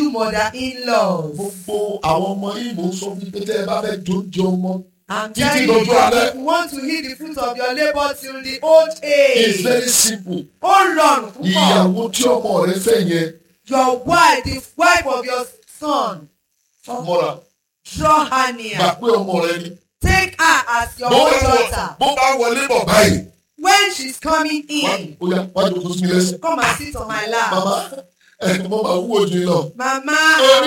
you mother-in-laws. gbogbo àwọn ọmọ ìmọ̀ ń sọ fún pé tẹ́ ẹ bá fẹ́ jóúnjẹ ọmọ I'm Títí telling you dọjọ́ that alẹ́. if you want to eat the fruit of your labour till the old it's age. very simple Ó rọrùn púpọ̀. ìyàwó tí ọmọ rẹ fẹ́ yẹn Your wife, the wife of your son, fámọ́ra draw her gbà near. pé ọmọ rẹ ni Take her as your bó own bá wọ- daughter. bó bá wọlé bọ̀ báyìí When she's coming wá in, ó yá wá jókòó sí mi lẹ́sẹ̀ come and sit on my lap. màmá ẹ̀ mo máa wúwo jù yín lọ Mama, Èmi